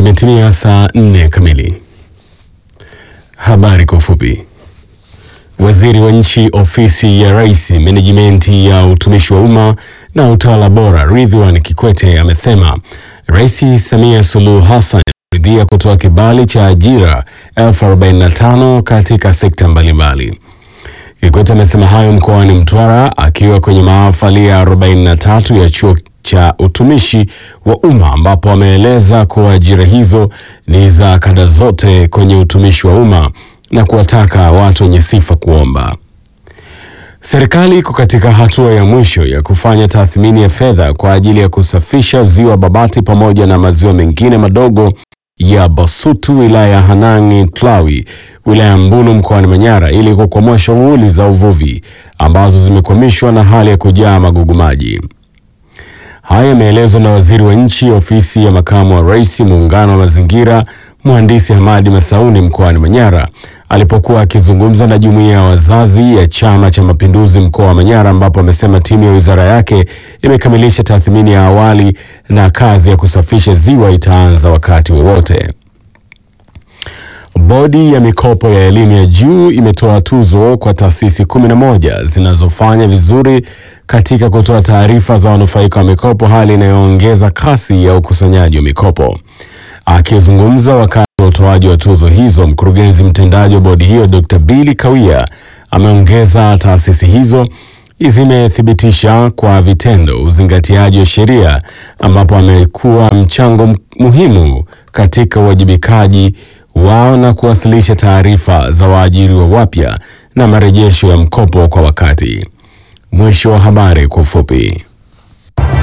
Imetimia saa nne kamili. Habari kwa ufupi. Waziri wa Nchi, Ofisi ya Rais, Menejimenti ya Utumishi wa Umma na Utawala Bora, Ridhiwani Kikwete amesema Rais Samia Suluhu Hassan ameridhia kutoa kibali cha ajira elfu arobaini na tano katika sekta mbalimbali. Kikwete amesema hayo mkoani Mtwara akiwa kwenye mahafali ya 43 ya chuo cha utumishi wa umma ambapo ameeleza kuwa ajira hizo ni za kada zote kwenye utumishi wa umma na kuwataka watu wenye sifa kuomba. Serikali iko katika hatua ya mwisho ya kufanya tathmini ya fedha kwa ajili ya kusafisha ziwa Babati pamoja na maziwa mengine madogo ya Basutu wilaya ya Hanang' Tlawi wilaya ya Mbulu mkoani Manyara ili kukwamua shughuli za uvuvi ambazo zimekwamishwa na hali ya kujaa magugu maji. Haya yameelezwa na waziri wa nchi ofisi ya makamu wa rais muungano wa mazingira mhandisi Hamadi Masauni mkoani Manyara alipokuwa akizungumza na jumuiya ya wazazi ya Chama cha Mapinduzi mkoa wa Manyara, ambapo amesema timu ya wizara yake imekamilisha tathmini ya awali na kazi ya kusafisha ziwa itaanza wakati wowote. Bodi ya mikopo ya elimu ya juu imetoa tuzo kwa taasisi kumi na moja zinazofanya vizuri katika kutoa taarifa za wanufaika wa mikopo, hali inayoongeza kasi ya ukusanyaji wa mikopo. Akizungumza wakati wa utoaji wa tuzo hizo, mkurugenzi mtendaji wa bodi hiyo Dr. Billy Kawia ameongeza taasisi hizo zimethibitisha kwa vitendo uzingatiaji wa sheria, ambapo amekuwa mchango muhimu katika uwajibikaji wao na kuwasilisha taarifa za waajiriwa wapya na marejesho ya mkopo kwa wakati. Mwisho wa habari kwa ufupi.